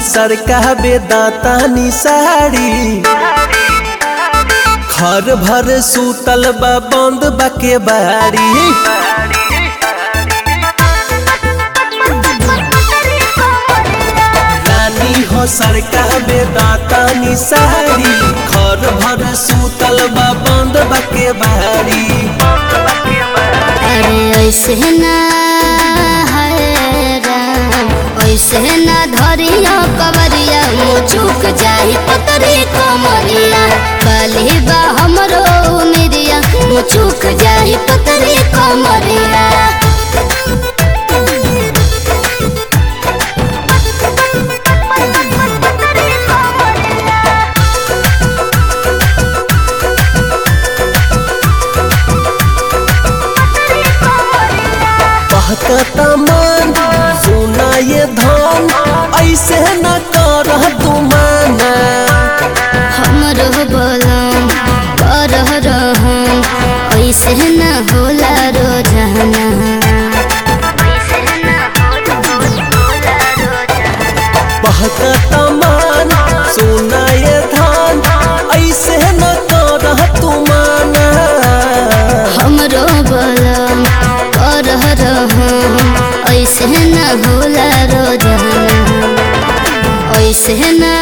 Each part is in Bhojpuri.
सरका बेदाता निसाड़ी घर भर सूतल बा बंद बाके बाड़ी रानी हो सरका बेदाता निसाड़ी घर भर सूतल बा बंद बाके बाड़ी अरे ऐसे ना है राम ऐसे ना धरिया कवरिया मुँह चूक जाही पतरी कमरिया बाली बा हमरो उमिरिया मुँह चूक जाही पतरी कमरिया बहकता मन सुना ये धन ऐसे न कर तुमाना हमरो बोलम कर रहम ऐसे न होला रोजाना बहकता मन सुना ये धन ऐसे न कर तुमाना हमरो बोलम कर रहम ऐसे न होला रोजाना ऐसे न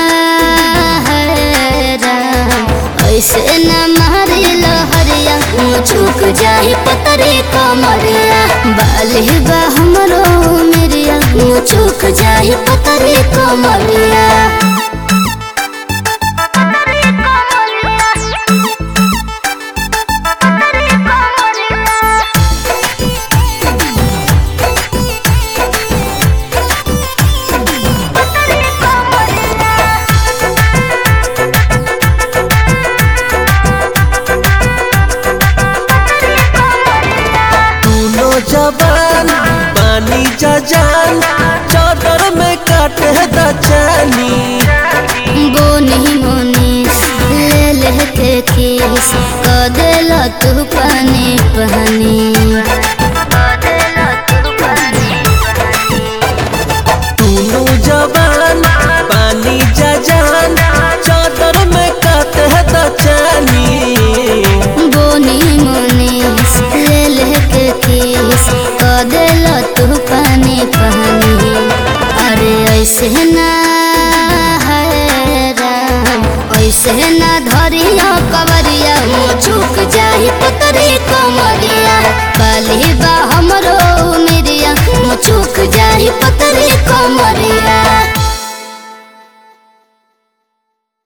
है राम ऐसे न मारे लहरिया मुँह चूक जाही पतरे कमरिया बाली बा हमरो मेरिया मुँह चूक जाही पतरे कमरिया दोनों जवान पानी जजान चादर में काटे दचानी बोनी मोनीस ले ले के किस क देला तू पानी पानी दोनों जवान पानी जजान चादर में काटे दचानी बोनी मोनीस ले ले के किस क देला तू पानी पानी अरे ऐसे ना है राम ऐसे ना धरिया कवरिया मुँह चूक जाही पतरी कमरिया बाली बा हमरो